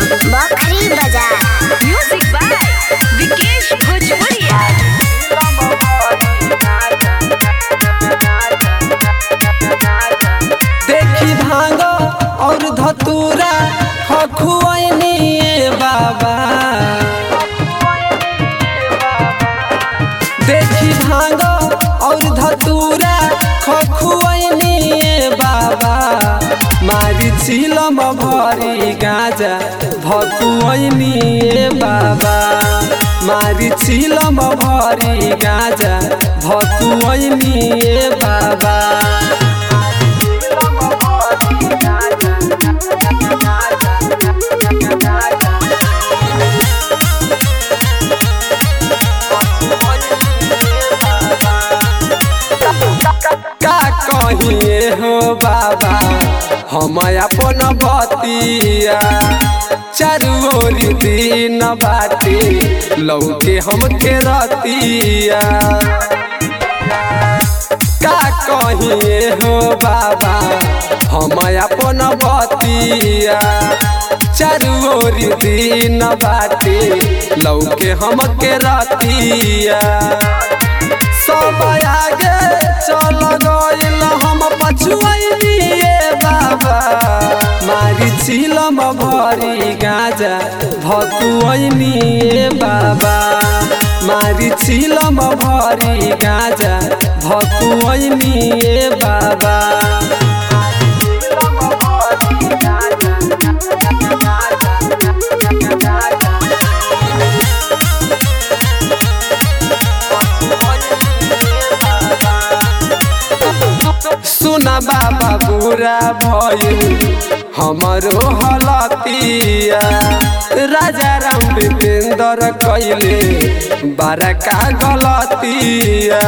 बखरी बाजार music by Vikesh भोजपुरिया देखी भांग और धतूरा हखुआइनी बाबा देखी भांग और धतूरा खखुआइनी बाबा मारी चिलम भरी गाजा भकुआइनी बाबा मारी चिलम भरी गाजा भकुआइनी बाबा का कहिए हो बाबा हम अपन बतिया चारू ओर दिन बाटे लौके हमके रतिया का कहिए हो बाबा हम अपन बतिया चारू ओर दिन बाटे लौके हमके रतिया सब आगे चल गइल हम पछुआइए बाबा मारी चिलम भरी गाजा भकुआइनी बाबा मारी चिलम भरी गाजा भकुआइनी बाबा सुना बाबा बुरा भइल हमरो हलतिया राजा राम विपेंद्र कैले बड़का गलतिया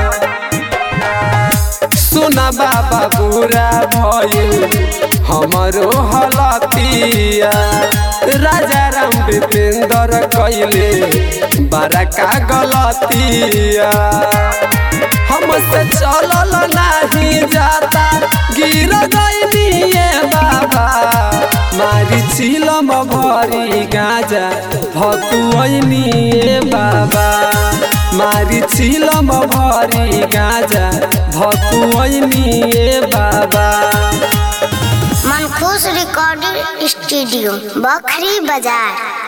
सुना बाबा बुरा भइल हमरो हलतिया राजा राम विपेंद्र कैले बड़का गलतिया हमसे चलल नाही जाता गिर गइनिए बाबा मारी चिलम भरी गाजा भकुआइनिए बाबा मारी चिलम भरी गाजा भकुआइनिए बाबा मनखुश रिकॉर्डिंग स्टूडियो बखरी बाजार